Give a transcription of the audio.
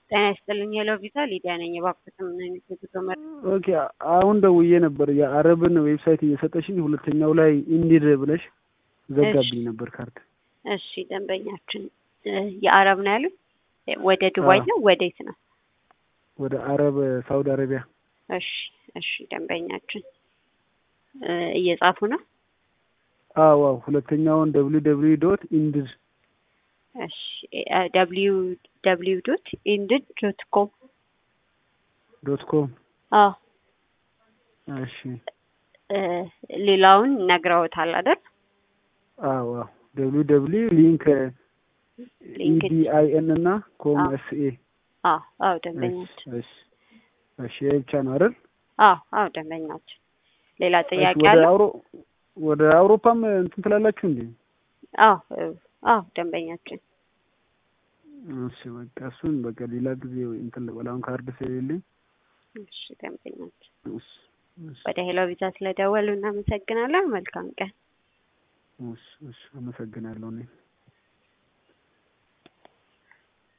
ጤና ይስጥልኝ ሄሎ ቪዛ ሊዲያ ነኝ። እባክዎት ምን አይነት የጉዞ መረጃ? ኦኬ አሁን ደውዬ ነበር የአረብን ዌብሳይት እየሰጠሽኝ ሁለተኛው ላይ ኢንዲድ ብለሽ ዘጋብኝ ነበር ካርድ። እሺ ደንበኛችን የአረብ ነው ያሉት? ወደ ዱባይ ነው ወዴት ነው? ወደ አረብ ሳውዲ አረቢያ። እሺ እሺ ደንበኛችን እየጻፉ ነው? አዎ አዎ ሁለተኛውን ደብሊው ደብሊው ዶት ኢንዲድ እሺ ደብሊው ደብሊው ዶት ኢንድድ ዶት ኮም ዶት ኮም አዎ እሺ ሌላውን ነግረውታል አይደል? አዎ አዎ ደብሊው ደብሊው ሊንክ ኢዲአይኤን እና ኮም ኤስ ኤ አዎ አዎ ደንበኛችን እሺ እሺ ይሄ ብቻ ነው አይደል? አዎ አዎ ደንበኛችን ሌላ ጥያቄ ወደ አለ? አውሮ ወደ አውሮፓም እንትን ትላላችሁ እንዴ? አዎ አዎ ደንበኛችን እሺ በቃ እሱን በቃ ሌላ ጊዜ እንትን ልበል አሁን ካርድ ስለሌለኝ። እሺ ደንበኛችን እሺ እሺ ወደ ሄሎ ቪዛ ስለደወሉ እናመሰግናለን። መልካም ቀን። እሺ እሺ አመሰግናለሁ እኔ